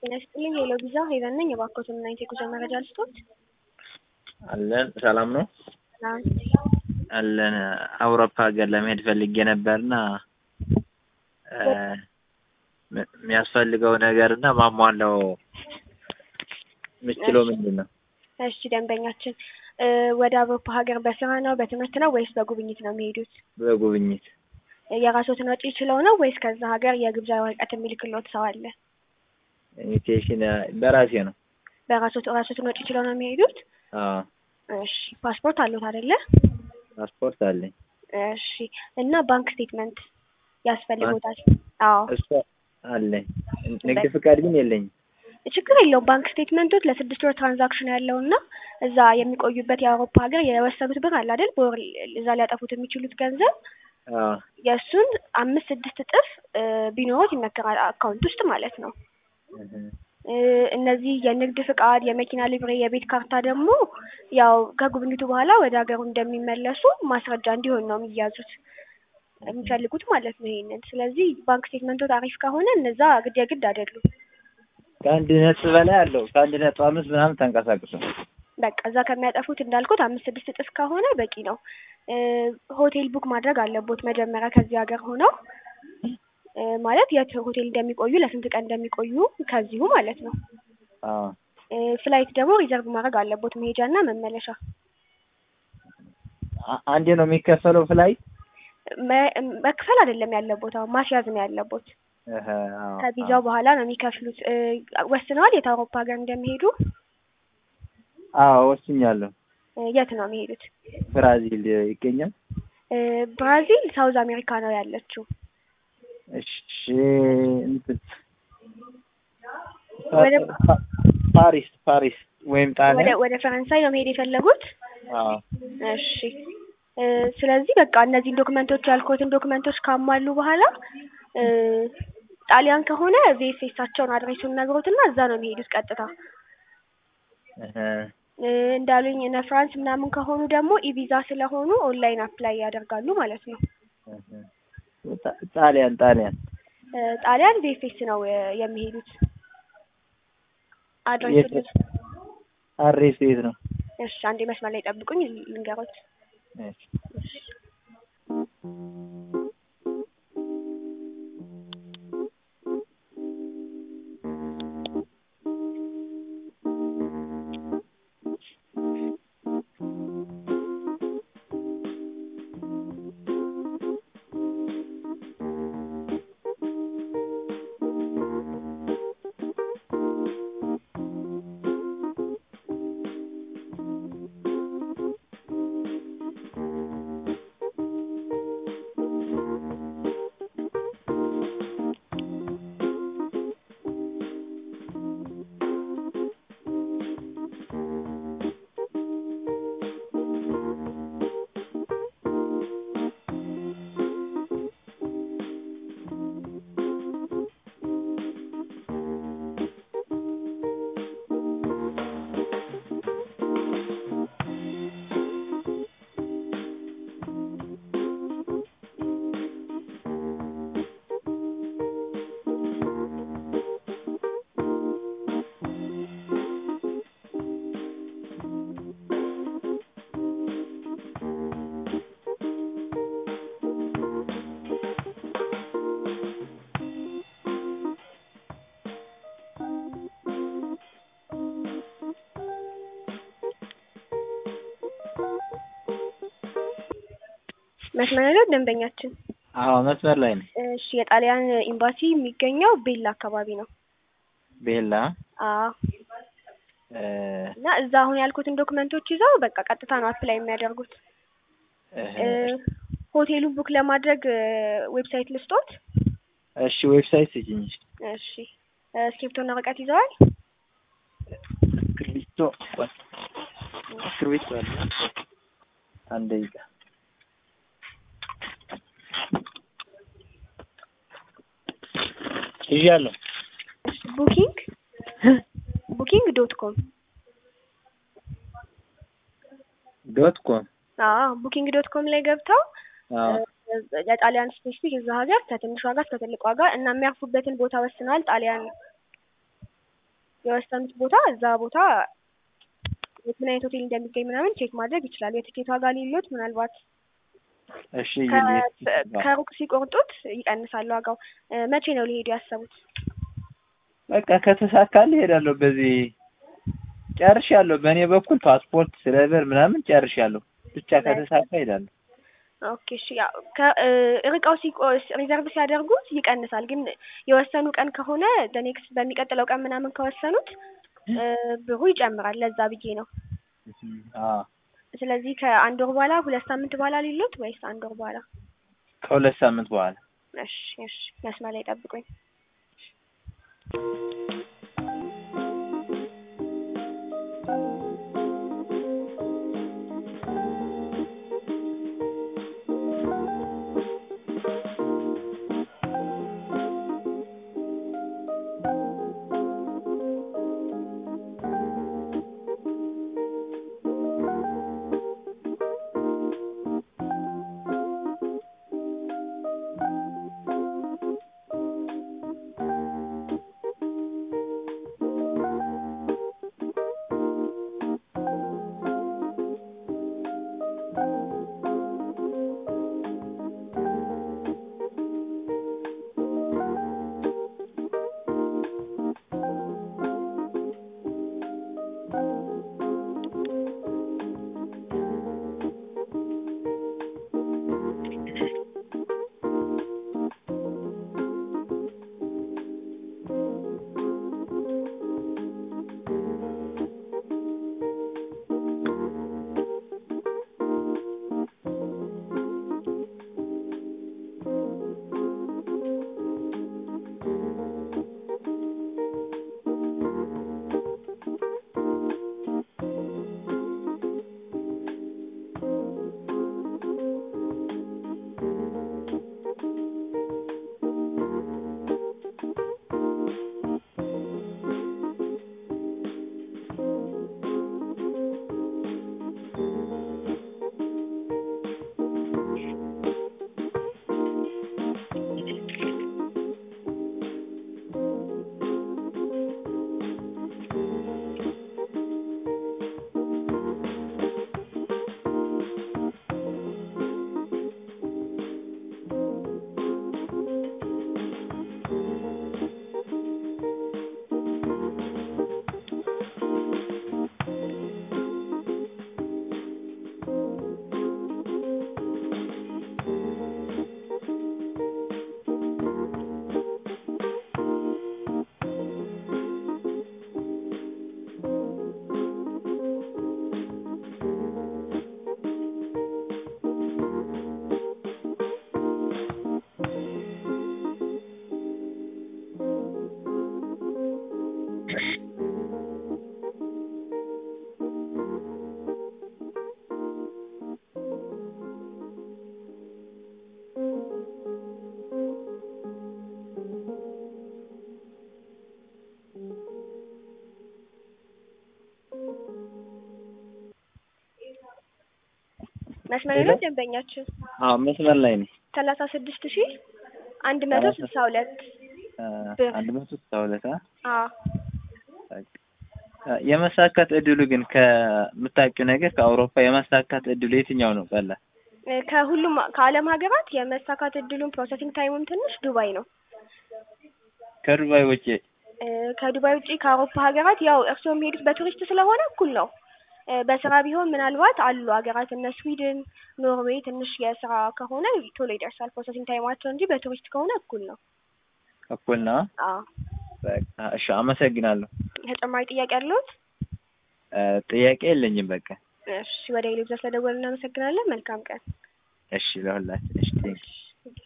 ጤና ይስጥልኝ ሄሎ ቪዛ ሄቨን ነኝ። የባኮትን እና የጉዞ መረጃ ልስጦት። አለን ሰላም ነው ሰላም። አለን አውሮፓ ሀገር ለመሄድ ፈልጌ ነበርና የሚያስፈልገው ነገር እና ማሟላው የምችለው ምንድን ነው? እሺ ደንበኛችን ወደ አውሮፓ ሀገር በስራ ነው በትምህርት ነው ወይስ በጉብኝት ነው የሚሄዱት? በጉብኝት የራስዎትን ወጪ ችለው ነው ወይስ ከዛ ሀገር የግብዣ ወረቀት የሚልክልዎት ሰው አለ? ኢንቪቴሽን በራሴ ነው። በራስዎት ራስዎትን ወጪ ችለው ነው የሚሄዱት? አዎ እሺ ፓስፖርት አለዎት አይደለ? ፓስፖርት አለኝ። እሺ እና ባንክ ስቴትመንት ያስፈልጎታል? አዎ እሱ አለኝ። ንግድ ፍቃድ ግን የለኝም። ችግር የለውም። ባንክ ስቴትመንቶች ለስድስት ወር ትራንዛክሽን ያለው እና እዛ የሚቆዩበት የአውሮፓ ሀገር የወሰኑት ብር አለ አይደል? በወር እዛ ሊያጠፉት የሚችሉት ገንዘብ አዎ የእሱን አምስት ስድስት እጥፍ ቢኖሩት ይመከራል፣ አካውንት ውስጥ ማለት ነው። እነዚህ የንግድ ፍቃድ፣ የመኪና ሊብሬ፣ የቤት ካርታ ደግሞ ያው ከጉብኝቱ በኋላ ወደ ሀገሩ እንደሚመለሱ ማስረጃ እንዲሆን ነው የሚያዙት የሚፈልጉት ማለት ነው ይሄንን። ስለዚህ ባንክ ስቴትመንቱ አሪፍ ከሆነ እነዛ ግድ የግድ አይደሉም። ከአንድ ነጥብ በላይ አለው። ከአንድ ነጥብ አምስት ምናምን ተንቀሳቅሶ በቃ እዛ ከሚያጠፉት እንዳልኩት አምስት ስድስት እጥፍ ከሆነ በቂ ነው። ሆቴል ቡክ ማድረግ አለቦት መጀመሪያ ከዚህ ሀገር ሆነው ማለት የት ሆቴል እንደሚቆዩ ለስንት ቀን እንደሚቆዩ ከዚሁ ማለት ነው። አዎ ፍላይት ደግሞ ሪዘርቭ ማድረግ አለቦት መሄጃና መመለሻ። አ- አንዴ ነው የሚከፈለው ፍላይት? መ- መክፈል አይደለም ያለቦት አሁን ማስያዝ ነው ያለቦት። እህ፣ አዎ፣ ከቪዛው አዎ። በኋላ ነው የሚከፍሉት። ወስነዋል የት አውሮፓ ሀገር እንደሚሄዱ? አዎ ወስኛለሁ። የት ነው የሚሄዱት? ብራዚል ይገኛል። ብራዚል ሳውዝ አሜሪካ ነው ያለችው። እሺ እንትን ወደ- ፓ- ፓሪስ ፓሪስ ወይም ወደ ጣሊያን። ወደ ፈረንሳይ ነው መሄድ የፈለጉት? አዎ እሺ እ ስለዚህ በቃ እነዚህን ዶክመንቶች ያልኩትን ዶክመንቶች ካሟሉ በኋላ እ ጣሊያን ከሆነ ቪኤፍኤሳቸውን አድሬሱን ነግሮትና እዛ ነው የሚሄዱት ቀጥታ። እህ፣ እ እንዳሉኝ እነ ፍራንስ ምናምን ከሆኑ ደግሞ ኢቪዛ ስለሆኑ ኦንላይን አፕላይ ያደርጋሉ ማለት ነው። እህ። ጣ- ጣሊያን ጣሊያን እ ጣሊያን ቪኤፍኤስ ነው እ የሚሄዱት። አድሬሱን የት? አሬስ የት ነው? እሺ አንዴ መስመር ላይ ጠብቁኝ ልንገሮት። እሺ። መስመር ላይ ነው ደንበኛችን። አዎ መስመር ላይ ነው። እሺ የጣሊያን ኤምባሲ የሚገኘው ቤላ አካባቢ ነው። ቤላ አዎ እ፣ እና እዛ አሁን ያልኩትን ዶክመንቶች ይዘው በቃ ቀጥታ ነው አፕላይ የሚያደርጉት። እህ። እ ሆቴሉን ቡክ ለማድረግ እ ዌብሳይት ልስጦት። እሺ ዌብሳይት ስጭኝ። እሺ እ እስክሪብቶና ወረቀት ይዘዋል? እስክሪብቶ እስክሪብቶ አለ። አንድ ደቂቃ ይዣለሁ። ቡኪንግ ቡኪንግ ዶት ኮም ዶት ኮም አዎ ቡኪንግ ዶት ኮም ላይ ገብተው አዎ የጣሊያን ስፔሲፊክ እዛ ሀገር ከትንሽ ዋጋ እስከ ትልቅ ዋጋ እና የሚያርፉበትን ቦታ ወስነዋል። ጣሊያን የወሰኑት ቦታ እዛ ቦታ ምን አይነት ሆቴል እንደሚገኝ ምናምን ቼክ ማድረግ ይችላሉ። የትኬት ዋጋ ሌሎት ምናልባት እሺ ከ- ይልኝ። ከሩቅ ሲቆርጡት ይቀንሳል ዋጋው። እ፣ መቼ ነው ሊሄዱ ያሰቡት? በቃ ከተሳካልህ እሄዳለሁ። በዚህ ጨርሻለሁ። በእኔ በኩል ፓስፖርት ስለበር ምናምን ጨርሻለሁ። ብቻ ከተሳካ እሄዳለሁ። ኦኬ እሺ። ያው ከ- እ፣ ርቀው ሲቆ ሪዘርቭ ሲያደርጉት ይቀንሳል። ግን የወሰኑ ቀን ከሆነ ኔክስት በሚቀጥለው ቀን ምናምን ከወሰኑት እ፣ ብሩ ይጨምራል። ለዛ ብዬ ነው። አዎ ስለዚህ ከአንድ ወር በኋላ ሁለት ሳምንት በኋላ ሊሉት ወይስ አንድ ወር በኋላ? ከሁለት ሳምንት በኋላ እሺ እሺ፣ መስመር ላይ ጠብቁኝ። መስመር ላይ ነው ደንበኛችን አዎ መስመር ላይ ነኝ። ሰላሳ ስድስት ሺህ አንድ መቶ ስልሳ ሁለት ብር። አንድ መቶ ስልሳ ሁለት አ አዎ በቃ የመሳካት እድሉ ግን ከምታውቂው ነገር ከአውሮፓ የማሳካት እድሉ የትኛው ነው ቀላል? እ፣ ከሁሉም ከዓለም ሀገራት የመሳካት እድሉን ፕሮሰሲንግ ታይሙም ትንሽ ዱባይ ነው። ከዱባይ ውጭ እ፣ ከዱባይ ውጪ ከአውሮፓ ሀገራት ያው እርስዎ የሚሄዱት በቱሪስት ስለሆነ እኩል ነው። እ፣ በስራ ቢሆን ምናልባት አሉ ሀገራት እነ ስዊድን፣ ኖርዌይ ትንሽ የስራ ከሆነ ቶሎ ይደርሳል ፕሮሰሲንግ ታይማቸው እንጂ በቱሪስት ከሆነ እኩል ነው። እኩል ነው። አዎ በቃ እሺ፣ አመሰግናለሁ። ተጨማሪ ጥያቄ አለዎት? እ፣ ጥያቄ የለኝም። በቃ እሺ ወደ ሌሎች ስለደወልን እናመሰግናለን። መልካም ቀን። እሺ፣ ለሁላችን እሺ፣ ቴንክ